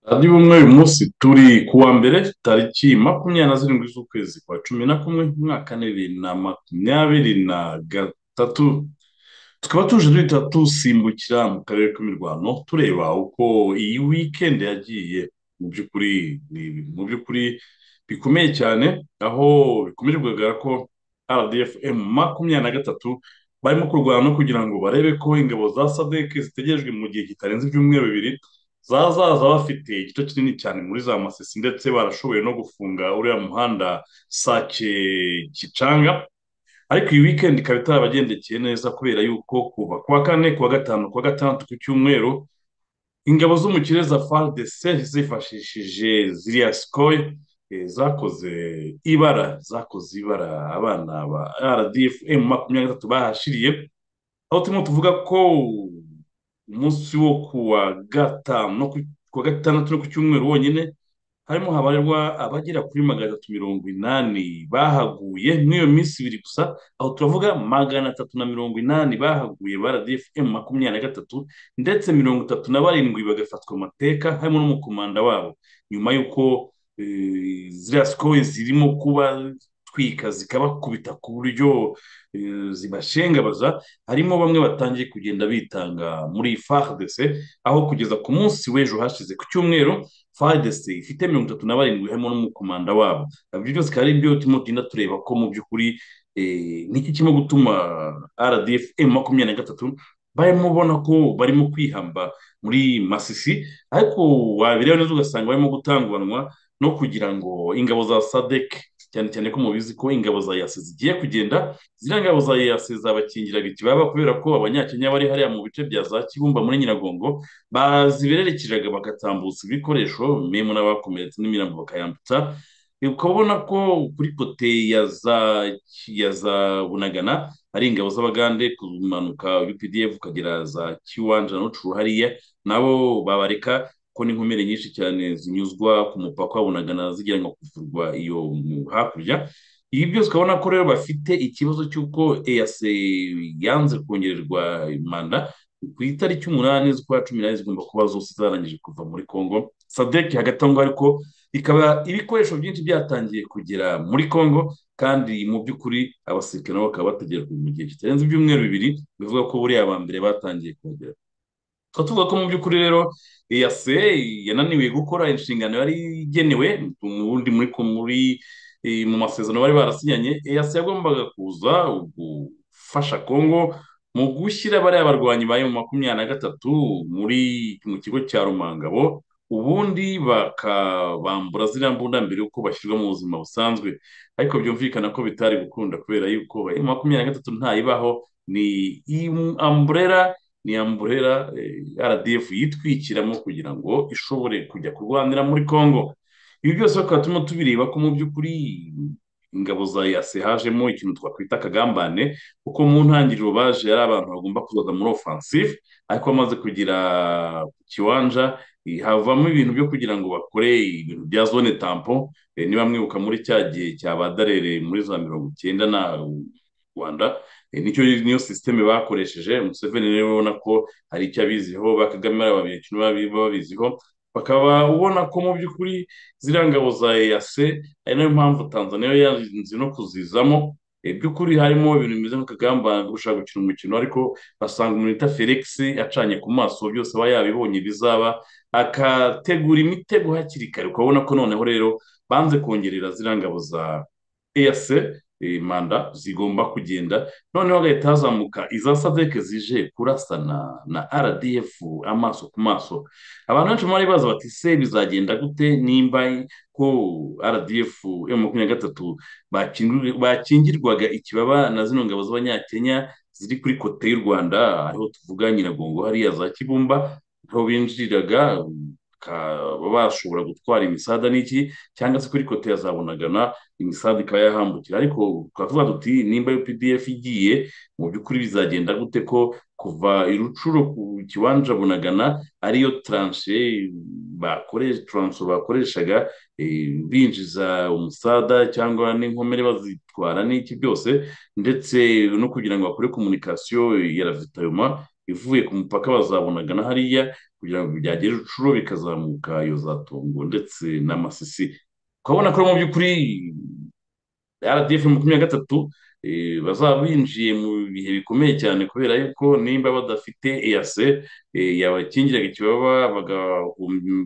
Adi bumwe uyu munsi turi kuwa mbere tariki makumyabiri na zirindwi z'ukwezi kwa cumi na kumwe umwaka ni bibiri na makumyabiri na gatatu tukaba tuje duhita dusimbukira mu karere k'imirwano tureba uko iyi wikendi yagiye mu by'ukuri ni ibintu mu by'ukuri bikomeye cyane aho bikomeje kugaragara ko rdfm makumyabiri na gatatu barimo kurwana kugira ngo barebe ko ingabo za sadeke zitegerejwe mu gihe kitarenze ibyumweru bibiri zazaza bafite igice kinini cyane muri za masisi ndetse barashoboye no gufunga uriya muhanda sake kicanga ariko iyi weekend ikaba itarabagendekeye neza kubera yuko kuva kuwa kane kuwa gatanu kuwa gatandatu ku cyumweru ingabo zo mu kirere za FARDC zifashishije ziriya sikoye eh, zakoze ibara zakoze ibara abana ba rdfm makumyabiri na gatatu bahashiriye aho turimo tuvuga ko umunsi wo kuwa gatanu no ku- kuwa gatandatu no ku cyumweru wonyine harimo habarwa abagera kuri magana atatu mirongo inani bahaguye muri iyo minsi ibiri gusa aho turavuga magana atatu na mirongo inani bahaguye ba rdfm makumyabiri na gatatu ndetse mirongo itatu na barindwi bagafatwa amateka harimo n'umukomanda wabo nyuma y'uko eh, ziriya sikowe zirimo kubatwika zikabakubita ku buryo eh, zibashengabaza harimo bamwe batangiye kugenda bitanga muri FARDC aho kugeza ku munsi w'ejo hashize ku cyumweru FARDC ifite mirongo itatu na barindwi harimo n'umukomanda wabo ibyo byose bikaba ari byo turimo tugenda tureba ko mu by'ukuri eh, niki kirimo gutuma RDF M makumyabiri na gatatu barimo ubona ko barimo kwihamba muri Masisi ariko wabireba neza ugasanga barimo gutanguranwa no kugira ngo ingabo za SADC cyane cyane ko mubizi ko ingabo za yasi zigiye kugenda ziriya ngabo za EAC zabakingira biti baba kubera ko abanyakenya bari hariya mu bice bya za Kibumba muri Nyiragongo bazibererekeraga bagatambutsa ibikoresho memu n'abakomeretse n'imirambo bakayambutsa E, ukaba ubona ko kuri kote ya za ya za Bunagana hari ingabo z'Abagande kumanuka UPDF ukagera za Kiwanja no Curu hariya nabo babareka ko n'inkomere nyinshi cyane zinyuzwa ku mupaka wa Bunagana zigira ngo kuvurwa iyo mu- hakurya ibi byose ukabona ko rero bafite ikibazo cy'uko EAC yanze kongererwa manda ku itariki umunani z'ukwa cumi n'abiri zigomba kuba zose zarangije kuva muri Congo SADC hagati aho ngaho ariko ikaba ibikoresho byinshi byatangiye kugera muri Congo kandi mu by'ukuri abasirikare nabo bakaba bategereje mu gihe kitarenze ibyumweru bibiri bivuga ko buriya aba mbere batangiye kuhagera tukaba tuvuga ko mu by'ukuri rero EAC yananiwe gukora inshingano yari igenewe ubundi muri ko muri eh, mu masezerano bari barasinyanye EAC yagombaga kuza gufasha Congo mu gushyira bariya barwanyi bayo mu makumyabiri na gatatu muri mu kigo cya Rumangabo ubundi bakabambura ziriya mbunda mbere y'uko bashyirwa mu buzima busanzwe ariko byumvikana ko bitari gukunda kubera yuko eh, makumyabiri na gatatu ntayibaho ni im- umbrella ni amburera rdf yitwikiramo kugira ngo ishobore kujya kurwanira muri congo ibi byose bakaba turimo tubireba ko mu by'ukuri ingabo za yase hajemo ikintu twakwita akagambane kuko mu ntangiriro baje ari abantu bagomba kuzaza muri offensive ariko bamaze kugira ku kiwanja eh, havamo ibintu byo kugira ngo bakore ibintu bya zone tampo eh, niba mwibuka muri cya gihe cya badarere muri za mirongo icyenda na rwanda Eh, nicyo niyo sisiteme bakoresheje Museveni rero ubona ko hari icyo abiziho ba Kagame babikina babiziho bakaba ubona ko mu by'ukuri ziriya ngabo za EAC ari nayo mpamvu Tanzania yo yanze no kuzizamo Eh, by'ukuri harimo ibintu bimeze nk'akagambane ko gushaka gukina umukino ariko basanga umuntu bita Felix acanye ku maso byose aba yabibonye bizaba akategura imitego hakiri kare ukabona ko noneho rero banze kongerera ziriya ngabo za EAC eh, manda zigomba kugenda noneho hagahita hazamuka iza sadeke zije kurasana na rdf amaso ku maso abantu benshi bari baza bati se bizagenda gute nimba ko rdf yo makumyabiri na gatatu bakingiru- bakingirwaga ikibaba na zino ngabo z'abanyakenya ziri kuri kote y'u rwanda ariho tuvuga nyiragongo hariya za kibumba aho binjiriraga bakaba bashobora gutwara imisada n'iki cyangwa se kuri kote ya za bunagana imisambi ikaba yahambukira ariko twavuga tuti nimba UPDF igiye mu by'ukuri bizagenda gute ko kuva i rucuro ku kibanza bunagana ariyo taransiye bakoresha taransifo bakoreshaga binjiza umusada cyangwa n'inkomere bazitwara n'iki byose ndetse no kugira ngo bakore komunikasiyo ya ravitayoma ivuye ku mupaka bazabonagana hariya kugira ngo byagere rucuro bikazamuka iyo za tongo ndetse n'amasisi ukabona ko mu by'ukuri rdf makumyabiri na gatatu bazaba binjiye mu bihe bikomeye cyane kubera yuko nimba badafite eyase yabakingiraga ikibaba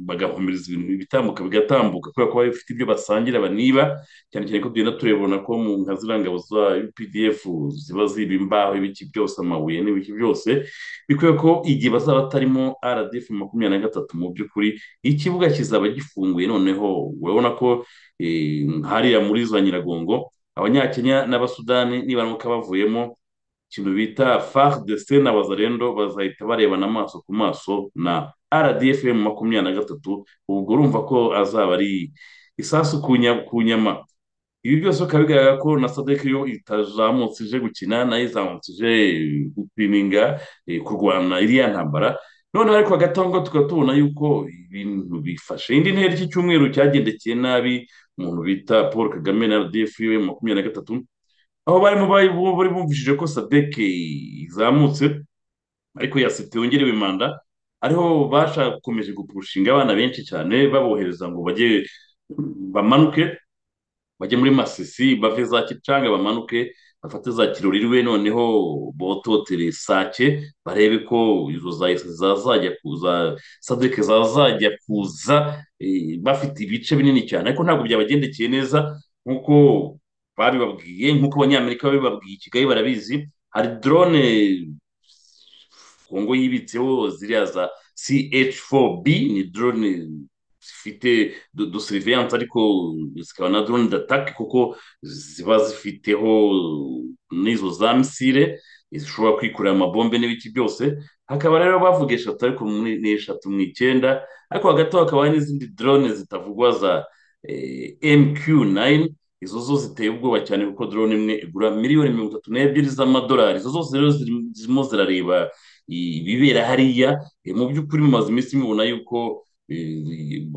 bagahumereza ibintu bitambuka bigatambuka kubera ko bafite ibyo basangira baniba cyane cyane ko tugenda turebona ko mu nka ziriya ngabo za updf ziba ziba imbaho ibiki byose amabuye n'ibiki byose bikwiye ko igihe bazaba batarimo rdf makumyabiri na gatatu mu by'ukuri ikibuga kizaba gifunguye noneho urabona ko hariya muri za nyiragongo abanyakenya n'abasudani nibaramuka bavuyemo ikintu bita far de se na bazarendo bazahita barebana amaso ku maso na rdfm makumyabiri na gatatu ubwo urumva ko azaba ari isasu ku nyama ibi byose bikaba bigaragara ko na sadek yo itazamutse ije gukina nayo izamutse ije gupiminga kurwana iriya ntambara noneho ariko hagati aho ngaho tukaba tubona yuko ibintu bifashe indi ntera iki cyumweru cyagendekeye nabi umuntu bita paul kagame na rdf we makumyabiri na gatatu aho barimo bari bumvishije ko sadek izamutse ariko yasite yongerewe manda ariho bashakomeje gupushinga abana benshi cyane babohereza ngo bajye bamanuke bajye muri masisi bave za kicanga bamanuke bafate za kirorirwe noneho bototere sake barebe ko izo zazajya kuza sadeke zazajya kuza bafite ibice binini cyane ariko ntabwo byabagendekeye neza nk'uko babibabwiye nk'uko abanyamerika babibabwiye i kigali barabizi hari dorone kongo yibitseho ziriya za ch4b ni dorone zifite do seriviyanse ariko zikaba na dorone datake kuko ziba zifiteho n'izo za misire zishobora kwikorera amabombe n'ibiki byose hakaba rero bavuga eshatu ariko ni eshatu mu icyenda ariko hagati aho hakaba hari n'izindi dorone zitavugwa za mq nayini izo zo ziteye ubwoba cyane kuko dorone imwe igura miliyoni mirongo itatu n'ebyiri z'amadolari izo zose rero zirimo zirareba ibibera hariya mu by'ukuri mumaze iminsi mubona yuko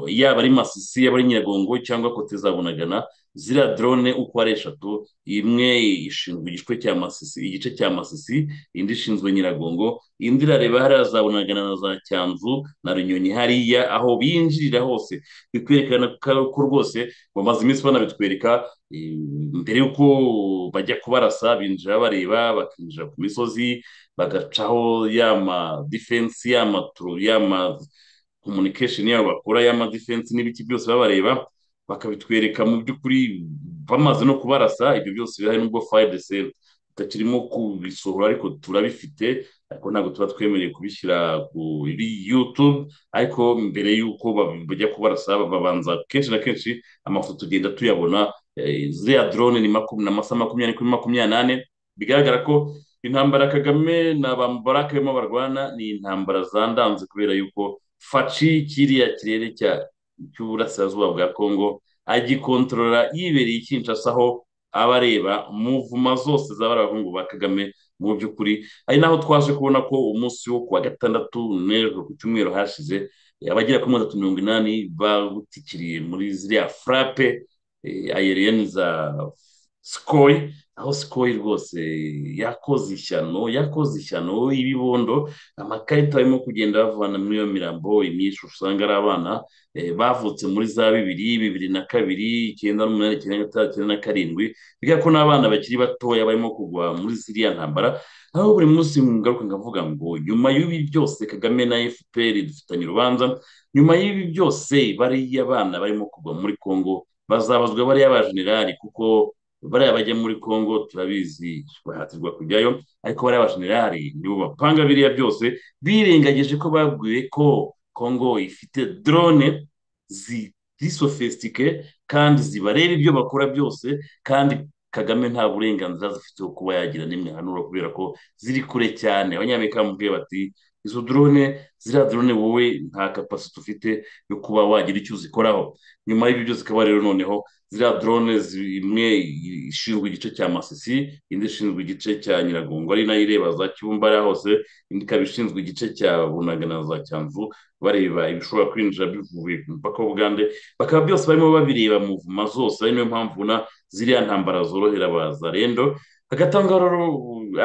yaba ari masisi yaba ari nyiragongo cyangwa kote za bunagana ziriya dorone uko ari eshatu imwe ishinzwe igice cya masisi igice cya masisi indi ishinzwe nyiragongo indi irareba hariya za bunagana na za cyanzu na runyonyi hariya aho binjirira hose bikwerekana ko rwose bamaze iminsi banabitwereka mbere y'uko bajya kubarasa binjira bareba bakinjira ku misozi bagacaho yama defense yama turu yama communication yabo bakora y'amadefense n'ibiki byose babareba bakabitwereka mu by'ukuri bamaze no kubarasa ibyo byose birahari n'ubwo fayidc tutakirimo kubisohora ariko turabifite ariko ntabwo tuba twemerewe kubishyira kuri youtube ariko mbere y'uko bajya kubarasa babanza kenshi na kenshi amafoto tugenda tuyabona ziriya drone ni amasa makumyabiri kuri makumyabiri n'ane bigaragara ko intambara kagame na ba mubarake barimo barwana ni intambara zandanze kubera yuko faci kiriya kirere cy'uburasirazuba bwa kongo agikontorora yibereye ikinshasa aho aba areba muvuma zose zaba ari abahungu ba kagame mu by'ukuri ari naho twaje kubona ko umunsi wo kuwa gatandatu n'ejo ku cyumweru hashize abagera kuri mirongo itatu mirongo inani bawutikiriye muri ziriya furape ayeriyeni za sikoyi aho sikoyi rwose yakoze ishyano yakoze ishyano ibibondo amakarita arimo kugenda bavana muri iyo mirambo imyinshi usanga ari abana bavutse muri za bibiri bibiri na kabiri icyenda n'umunani icyenda gatandatu icyenda na karindwi bigaragara ko n'abana bakiri batoya barimo kugwa muri ziriya ntambara aho buri munsi ngaruka nkavuga ngo nyuma y'ibi byose kagame na fpr dufitanye urubanza nyuma y'ibi byose bariya bana barimo kugwa muri congo bazabazwa bariya bajenerali kuko bariya bajya muri congo turabizi bahatirwa kujyayo ariko bariya bajenerali nibo bapanga biriya byose birengagije ko babwiwe ko congo ifite drone zisofisitike kandi zibareba ibyo bakora byose kandi kagame nta burenganzira zifite kuba yagira n'imwe hanura kubera ko ziri kure cyane abanyamerika bamubwiye bati izo drone ziriya drone wowe nta kapasite ufite yo kuba wagira icyo uzikoraho nyuma y'ibyo byose ukaba rero noneho ziriya drone imwe ishinzwe igice cya masisi indi ishinzwe igice cya nyiragongo ari nayo ireba za kibumbariya hose indi ikaba ishinzwe igice cya bunaga na za cyanzu bareba ibishobora kwinjira bivuye ku mupaka w'ubugande bakaba byose barimo babireba mu mvuma zose ari niyo mpamvu na ziriya ntambara zorohera abazarendo hagati aho ngaho rero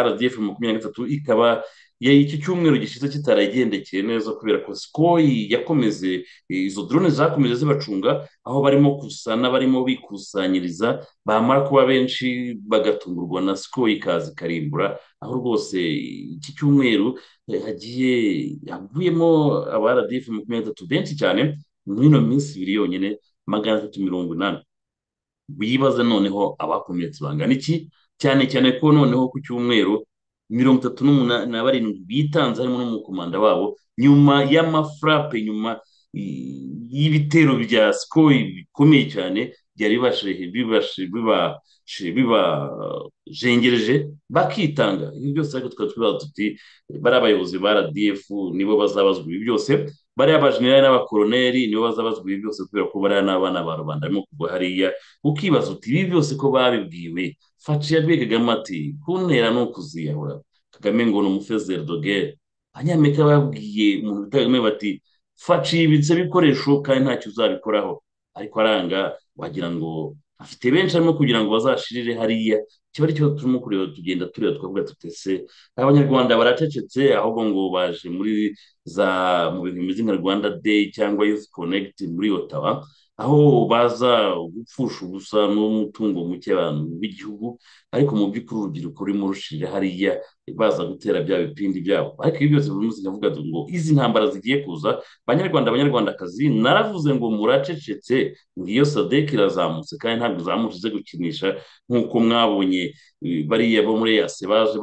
rdf makumyabiri na gatatu ikaba iki cyumweru gishize kitaragendekeye neza kubera ko sikoyi yakomeze izo drone zakomeje zibacunga aho barimo kusana barimo bikusanyiriza bamara kuba benshi bagatungurwa na sikoyi ikaza ikarimbura aho rwose iki cyumweru hagiye havuyemo aba rdf makumyabiri na gatatu benshi cyane muri ino minsi ibiri yonyine magana atatu mirongo inani bibaza noneho abakomeretse bangana iki cyane cyane ko noneho ku cyumweru mirongo itatu n'umunani na barindwi bitanze harimo n'umukomanda wabo nyuma y'amafarape nyuma y'ibitero bya sikoyi bikomeye cyane byari bibajengereje bakitanga ibi byose ariko tukaba twibaza tuti bariya abayobozi ba rdf nibo bazabazwa ibi byose bariya abajenerali n'abakoroneri nibo bazabazwa ibi byose kubera ko bariya n'abana ba rubanda barimo kugwa hariya ukibaza uti ibi byose ko babibwiwe faci yabwiye kagame ati kuntera ni ukuziyahura kagame ngo ni umufezeri dogere abanyamerika babwiye umuntu bita kagame bati faci yibitse ibikoresho kandi ntacyo uzabikoraho ariko aranga wagira ngo afite benshi arimo kugira ngo bazashirire hariya kiba ari cyo turimo kureba tugenda tureba twavuga tutese abanyarwanda baracecetse ahubwo ngo baje muri za mu bintu bimeze nka rwanda day cyangwa youth connect muri otawa aho baza gupfusha ubusa n'umutungo muke abantu b'igihugu ariko mu by'ukuri urubyiruko rurimo rushirira hariya baza gutera bya bipindi byabo ariko ibi byose buri munsi ndavuga ngo izi ntambara zigiye kuza banyarwanda abanyarwandakazi naravuze ngo muracecetse ngiyo sadek irazamutse kandi ntabwo izamutse ize gukinisha nk'uko mwabonye bariya bo muri yase baje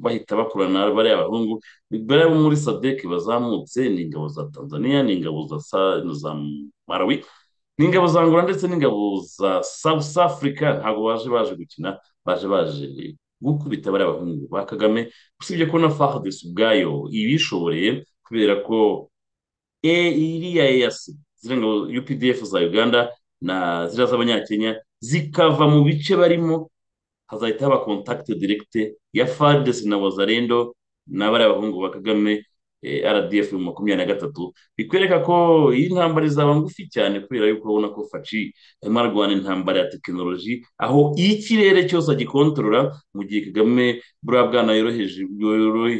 bahita bakorana bariya abahungu bariya bo muri sadek bazamutse ni ingabo za tanzania ni ingabo za marawi ni ingabo za angola ndetse n'ingabo za south africa ntabwo baje baje gukina baje baje gukubita bariya bahungu ba kagame usibye ko na fahdes ubwayo ibishoboreye kubera ko e iriya eyasi ziriya ngabo updf za uganda na ziriya z'abanyakenya zikava mu bice barimo hazahita haba kontakite direkite ya fahdes na wazarendo na bariya bahungu ba kagame rdf makumyabiri na gatatu bikwereka ko iyi ntambara izaba ngufi cyane kubera yuko urabona ko faci arimo arwana intambara ya tekinoloji aho ikirere cyose agikontorora mu gihe kagame buriya bwana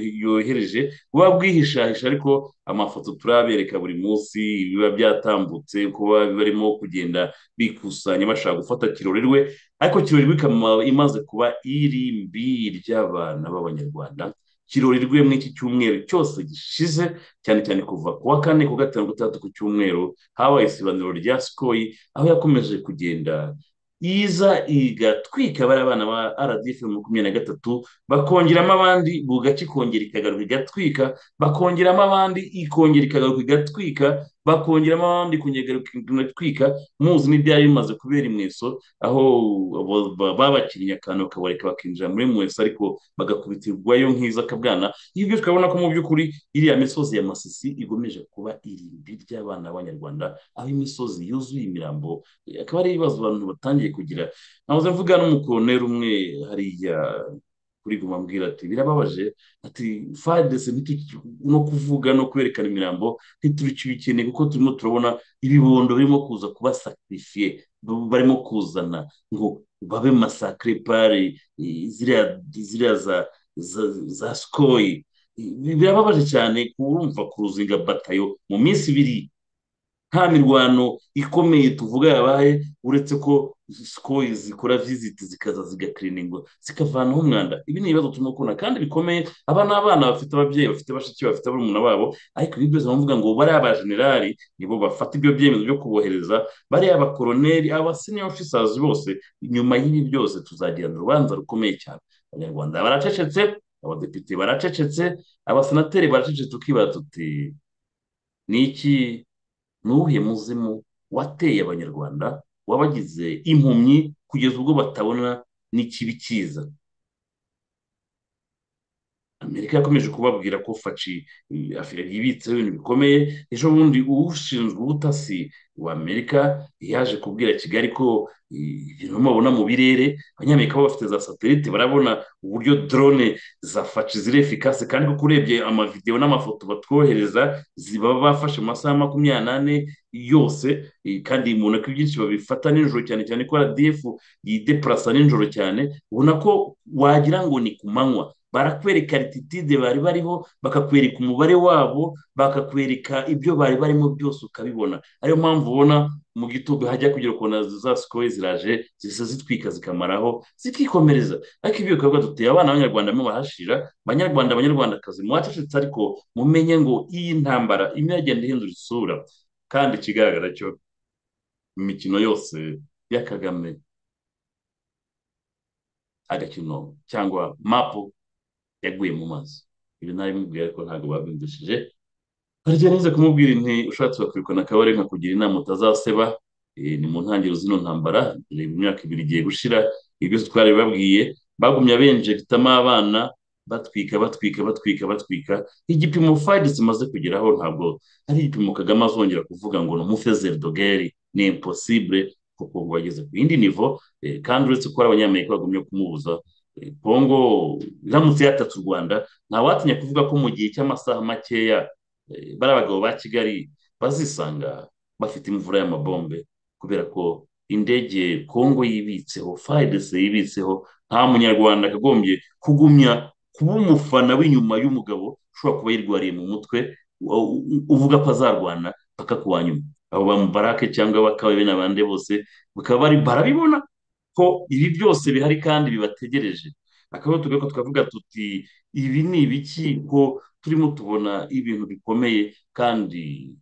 yohereje buba bwihishahisha ariko amafoto turabereka buri munsi biba byatambutse kuba barimo kugenda bikusanya bashaka gufata kirorerwe ariko kirorerwe ikaba imaze kuba iri mbi ry'abana b'abanyarwanda kirorirwe muri iki cyumweru cyose gishize cyane cyane kuva ku wa kane ku gatanu gatandatu ku cyumweru habaye isibaniro rya sikoyi aho yakomeje kugenda iza igatwika bariya bana ba rdf makumyabiri na gatatu bakongeramo abandi bugace ikongera ikagaruka igatwika bakongeramo abandi ikongera ikagaruka igatwika bakongeramo abandi ikongera igatwika muzi n'ibyari bimaze kubera imweso aho babakinnye akantu kabareka bakinjira muri mweso ariko bagakubitirwayo nk'iza kabwana ibyo tukabona ko mu by'ukuri iriya misozi ya masisi igomeje kuba irimbi ry'abana b'abanyarwanda aho imisozi yuzuye imirambo akaba ari ibibazo abantu batangiye kugira ntabuze mvuga n'umukoroneri umwe hariya kuri guma ambwira ati birababaje ati fadese no kuvuga no kwerekana imirambo ntiturikibikeneye kuko turimo turabona ibibondo birimo kuza kubasakirifiye barimo kuzana ngo babe masakire pari ziriya za sikoyi birababaje cyane kurumva kuruzinga batayo mu minsi ibiri nta mirwano ikomeye tuvuga yabaye uretse ko sikoyi zikora viziti zikaza zigakirininga zikavanaho umwanda ibi ni ibibazo turimo kubona kandi bikomeye aba ni abana bafite ababyeyi bafite bashiki bafite barumuna babo ariko ibi byose bavuga ngo bariya abajenerali nibo bafata ibyo byemezo byo kubohereza bariya abakoroneri abaseniya ofisazi bose nyuma y'ibi byose tuzagirana urubanza rukomeye cyane abanyarwanda baracecetse abadepite baracecetse abasenateri baracecetse tukibaza tuti ni iki n'uwuhe muzimu wateye abanyarwanda wabagize impumyi kugeza ubwo batabona n'ikibi cyiza amerika yakomeje kubabwira ko faci yibitseho ibintu bikomeye ejo bundi ushinzwe ubutasi wa amerika yaje kubwira kigali ko ibintu mubona mu birere abanyamerika baba bafite za satelite barabona uburyo drone za faci ziri efikase kandi kuko urebye amavidewo n'amafoto batwohereza ziba bafashe mu masaha makumyabiri n'ane yose kandi mu ntoki byinshi babifata nijoro cyane cyane ko radiyefu yidepurasa nijoro cyane ubona ko wagira ngo ni ku manywa barakwereka rititide bari bariho bakakwereka umubare wabo bakakwereka ibyo bari barimo byose ukabibona ariyo mpamvu ubona mu gitondo hajya kugira ukuntu za sikoye ziraje zisa zitwika zikamaraho zikikomereza ariko ibyo bikorwa duteye abana b'abanyarwanda barahashira abanyarwanda abanyarwandakazi mwacecetse ariko mumenye ngo iyi ntambara imwe yagenda ihindura isura kandi ikigaragara cyo imikino yose ya kagame agakino cyangwa mapu yaguye mu mazi ibi nabi mubwira ariko ntabwo babyumvishije harya nize kumubwira inti ushatse wakwiruka na kabare nkakugira inama utazaseba ni mu ntangiriro zino ntambara mu myaka ibiri igiye gushira ibyo twari babwiye bagumya benjegitamo abana batwika batwika batwika batwika igipimo fayidi zimaze kugeraho ntabwo ari igipimo kagame azongera kuvuga ngo ni umufezeri dogeri ni imposibure kuko wageze ku yindi nivo kandi uretse ko ari abanyamerika bagumye kumubuza kongo iramutse yatatse u rwanda ntawatinya kuvuga ko mu gihe cy'amasaha makeya bari abagabo ba kigali bazisanga bafite imvura y'amabombe kubera ko indege kongo yibitseho fayidese yibitseho nta munyarwanda akagombye kugumya kuba umufana w'inyuma y'umugabo ushobora kuba yirwariye mu mutwe uvuga ko azarwana paka ku wa nyuma abo bamubarake cyangwa bakaba bene abandi bose bakaba barabibona ko ibi byose bihari kandi bibategereje akaba tugaruka tukavuga tuti ibi ni ibiki ko turimo tubona ibintu bikomeye kandi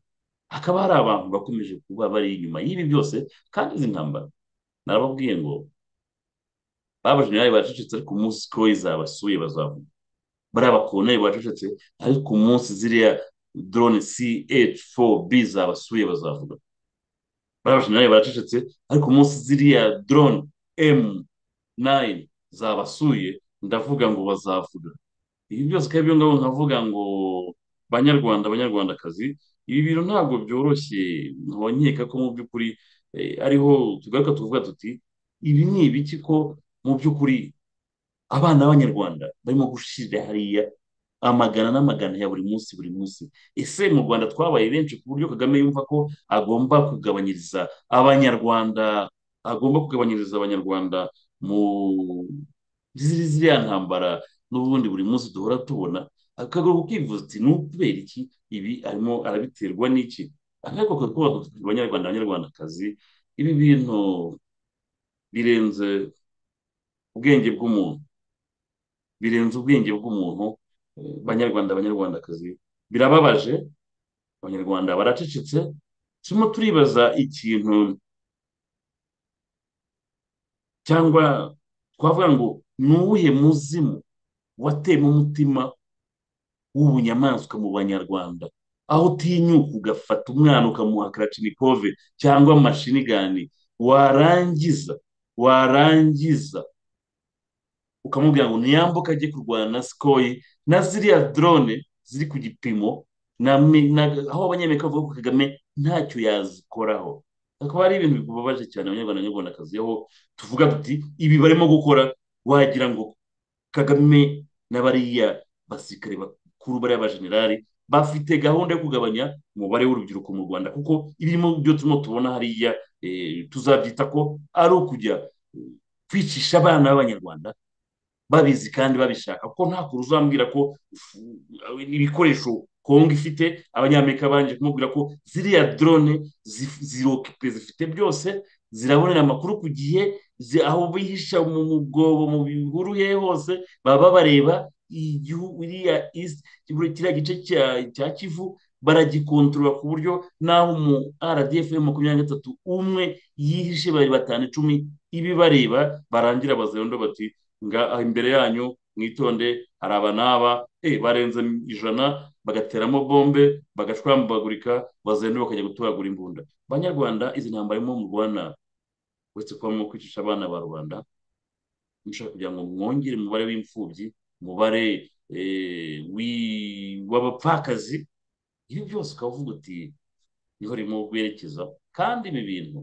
hakaba hari abantu bakomeje kuba bari inyuma y'ibi byose kandi izi ntambara narababwiye ngo babajenerali bacecetse ariko umunsi ko izabasuye bazabona bariya bakoneri bacecetse ariko umunsi ziriya drone ch4b zabasuye bazavuga bariya bajenerali baracecetse ariko umunsi ziriya drone emu nayini zabasuye ndavuga ngo bazavuga ibi byose kandi ibyo ngabo nkavuga ngo banyarwanda abanyarwandakazi ibi bintu ntabwo byoroshye nkaba nkeka ko mu by'ukuri ariho tugaruka tuvuga tuti ibi ni ibiki ko mu by'ukuri abana b'abanyarwanda barimo gushyirira hariya amagana n'amagana ya buri munsi buri munsi ese mu rwanda twabaye benshi ku buryo kagame yumva ko agomba kugabanyiriza abanyarwanda agomba kugabanyiriza abanyarwanda mu ziriya ntambara n'ubundi buri munsi duhora tubona akagaruka ukivuza uti ni ukubera iki ibi arimo arabiterwa n'iki akaboko kakubaka abanyarwanda abanyarwandakazi ibi bintu birenze ubwenge bw'umuntu birenze ubwenge bw'umuntu banyarwanda abanyarwandakazi birababaje abanyarwanda baracecetse turimo turibaza ikintu cyangwa twavuga ngo ni uwuhe muzimu watema umutima w'ubunyamaswa mu banyarwanda aho utinyuka ugafata umwana ukamuha karacinikove cyangwa amashinigani warangiza warangiza ukamubwira ngo ntiyambuke ajye kurwana na sikoyi na ziriya dorone ziri ku gipimo aho abanyamerika bavuga ko kagame ntacyo yazikoraho hakaba hari ibintu bibabaje cyane abanyarwanda n'abanyarwandakazi aho tuvuga tuti ibi barimo gukora wagira ngo kagame na bariya basirikare bakuru bariya bajenerali bafite gahunda yo kugabanya umubare w'urubyiruko mu rwanda kuko ibirimo byo turimo tubona hariya tuzabyita ko ari ukujya kwicisha abana b'abanyarwanda babizi kandi babishaka kuko nta kuntu uzambwira ko ibikoresho kongo ifite abanyamerika babanje kumubwira ko ziriya drone zirokipe zifite byose zirabonera amakuru ku gihe aho bihisha mu mwobo mu bihuru he hose baba bareba igihugu iriya kiriya gice cya kivu baragikontorora ku buryo naho mu rdf makumyabiri na gatatu umwe yihishe bari batanu icumi ibi bareba barangira bazayondo bati imbere yanyu mwitonde hari aba n'aba barenze ijana bagateramo bombe bagashwambagurika bazenda bakajya gutoragura imbunda abanyarwanda izi ntambara irimo murwana uretse kuba mu kwicisha abana ba rubanda mushaka kugira ngo mwongere umubare w'imfubyi umubare eh, wi- w'abapfakazi ibyo byose ukavuga uti niho urimo guherekezaho kandi ibi bintu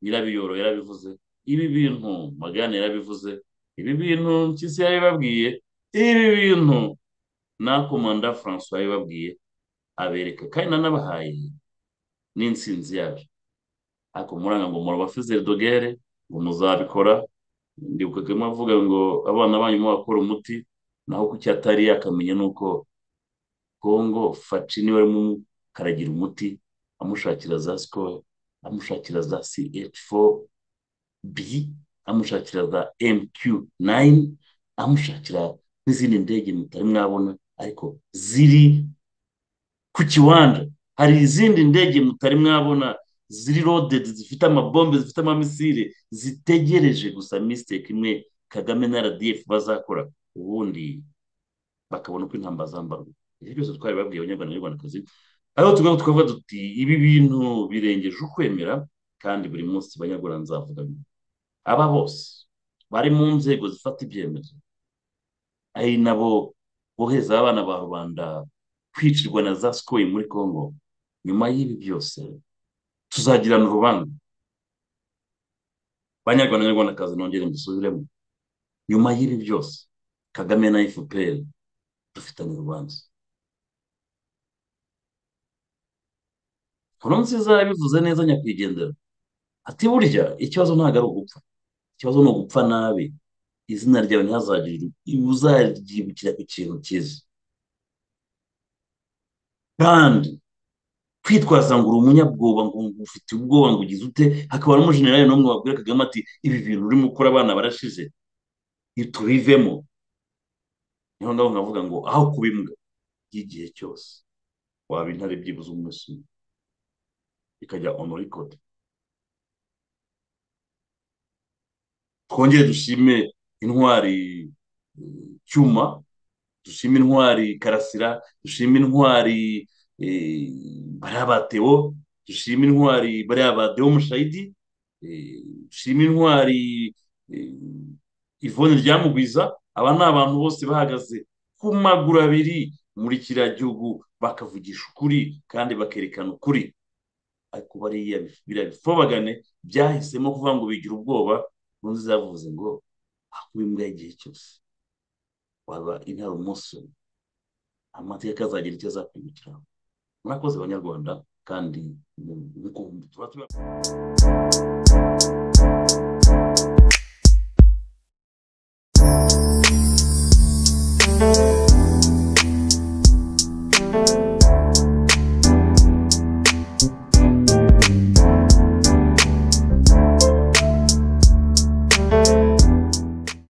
nyirabiyoro yarabivuze ibi bintu magana yarabivuze ibi bintu mpyisi yabibabwiye ibi bintu na komanda francois yabibabwiye abereka kandi nanabahaye n'insinzi yacu ariko muranga ngo murabafizere dogere ngo muzabikora ndibuka kagame avuga ngo abana banyu mubakora umuti naho kuki atari yakamenya ni uko kongo faci niwe arimo umukaragira umuti amushakira za sikoro amushakira za ch4 b amushakira za mq9 amushakira n'izindi ndege mutari mwabona ariko ziri ku kiwanja hari izindi ndege mutari mwabona ziri rodedi zifite amabombe zifite amamisire zitegereje gusa misiteke imwe kagame na rdf bazakora ubundi bakabona uko intambara zambarwa ibyo byose twari babwiye abanyarwanda n'abanyarwandakazi aho tugaho tukavuga duti ibi bintu birengeje ukwemera kandi buri munsi abanyarwanda nzavuga bimwe aba bose bari mu nzego zifata ibyemezo ari nabo bohereza abana ba rubanda kwicirwa na za sikoyi muri congo nyuma y'ibi byose tuzagirana urubanza banyarwanda n'abanyarwandakazi nongere mbisubiremo nyuma y'ibi byose kagame na fpr dufitanye urubanza nkuru nziza yabivuze neza nyakwigendera ati burya ikibazo ntabwo ari ugupfa ikibazo ni ugupfa nabi izina ryawe ntihazagire uzaryibukira ku kintu cyiza kandi kwitwaza ngo uri umunyabwoba ngo ufite ubwoba ngo ugize ute hakaba n'umujenerali n'umwe wabwira kagame ati ibi bintu urimo ukora abana barashize tubivemo niho ngaho nkavuga ngo aho kuba imbwa y'igihe cyose waba intare byibuze umunsi umwe ikajya ono rikodi twongere dushime intwari eh, cyuma dushime intwari karasira dushime intwari eh, bariya ba Theo, dushime intwari bariya ba deo mushayidi eh, dushime intwari eh, ivone ryamugwiza aba ni abantu bose bahagaze ku maguru abiri muri kiriya gihugu bakavugisha ukuri kandi bakerekana ukuri ariko bariya bif- biriya bifobagane byahisemo kuvuga ngo bigira ubwoba ubundi zavuze ngo hakuba imbwa y'igihe cyose waba intara umunsi umwe amateka azagira icyo azakwibukiraho murakoze abanyarwanda kandi mu- nk'uko tuba tuba